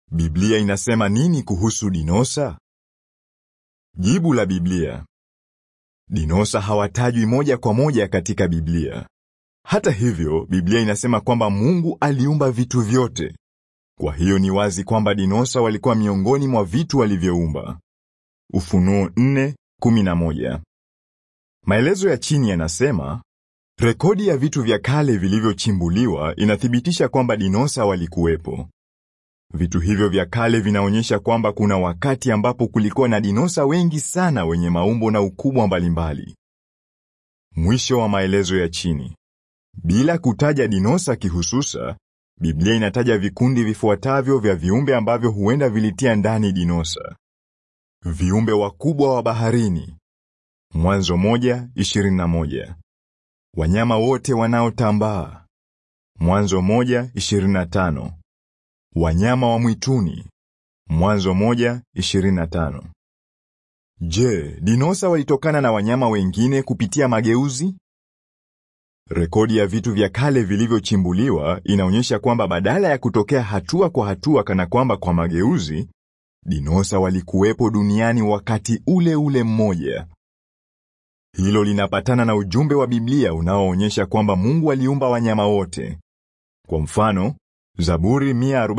Biblia inasema nini kuhusu dinosa? Jibu la Biblia. Dinosa hawatajwi moja kwa moja katika Biblia. Hata hivyo, Biblia inasema kwamba Mungu aliumba vitu vyote. Kwa hiyo ni wazi kwamba dinosa walikuwa miongoni mwa vitu walivyoumba. Ufunuo 4:11. Maelezo ya chini yanasema, rekodi ya vitu vya kale vilivyochimbuliwa inathibitisha kwamba dinosa walikuwepo. Vitu hivyo vya kale vinaonyesha kwamba kuna wakati ambapo kulikuwa na dinosa wengi sana wenye maumbo na ukubwa mbalimbali. Mwisho wa maelezo ya chini. Bila kutaja dinosa kihususa, Biblia inataja vikundi vifuatavyo vya viumbe ambavyo huenda vilitia ndani dinosa. Viumbe wakubwa wa baharini. Mwanzo moja, ishirini na moja. Wanyama wote wanaotambaa. Mwanzo moja, ishirini na tano. Wanyama wa mwituni. Mwanzo moja, ishirini na tano. Je, dinosa walitokana na wanyama wengine kupitia mageuzi? Rekodi ya vitu vya kale vilivyochimbuliwa inaonyesha kwamba badala ya kutokea hatua kwa hatua kana kwamba kwa mageuzi, dinosa walikuwepo duniani wakati ule ule mmoja. Hilo linapatana na ujumbe wa Biblia unaoonyesha kwamba Mungu aliumba wanyama wote. Kwa mfano, Zaburi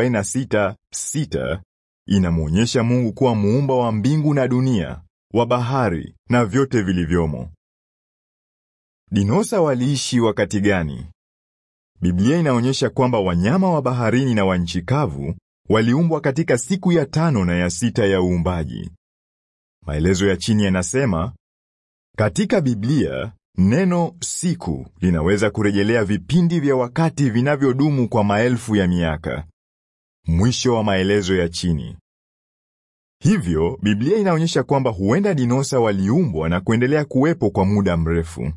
146:6 inamwonyesha Mungu kuwa muumba wa mbingu na dunia, wa bahari na vyote vilivyomo. Dinosa waliishi wakati gani? Biblia inaonyesha kwamba wanyama wa baharini na wa nchi kavu waliumbwa katika siku ya tano na ya sita ya uumbaji. Maelezo ya chini yanasema, katika Biblia neno siku linaweza kurejelea vipindi vya wakati vinavyodumu kwa maelfu ya miaka. Mwisho wa maelezo ya chini. Hivyo, Biblia inaonyesha kwamba huenda dinosa waliumbwa na kuendelea kuwepo kwa muda mrefu.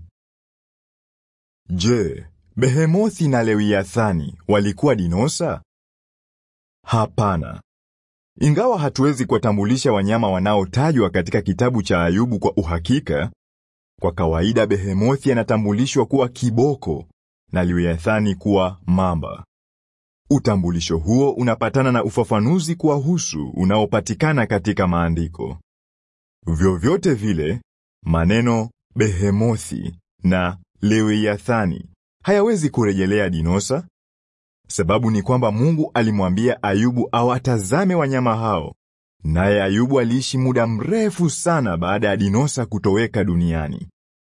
Je, Behemothi na Lewiathani walikuwa dinosa? Hapana. Ingawa hatuwezi kuwatambulisha wanyama wanaotajwa katika kitabu cha Ayubu kwa uhakika, kwa kawaida Behemothi anatambulishwa kuwa kiboko na Lewiathani kuwa mamba. Utambulisho huo unapatana na ufafanuzi kuwahusu unaopatikana katika maandiko. Vyovyote vile, maneno Behemothi na Lewiathani hayawezi kurejelea dinosa. Sababu ni kwamba Mungu alimwambia Ayubu awatazame wanyama hao, naye Ayubu aliishi muda mrefu sana baada ya dinosa kutoweka duniani.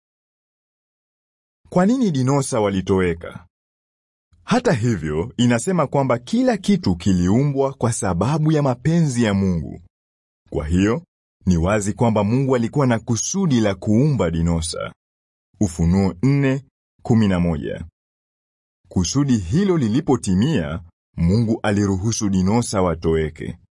Kwa nini dinosa walitoweka? Hata hivyo, inasema kwamba kila kitu kiliumbwa kwa sababu ya mapenzi ya Mungu. Kwa hiyo, ni wazi kwamba Mungu alikuwa na kusudi la kuumba dinosa. Ufunuo 4:11. Kusudi hilo lilipotimia, Mungu aliruhusu dinosa watoweke.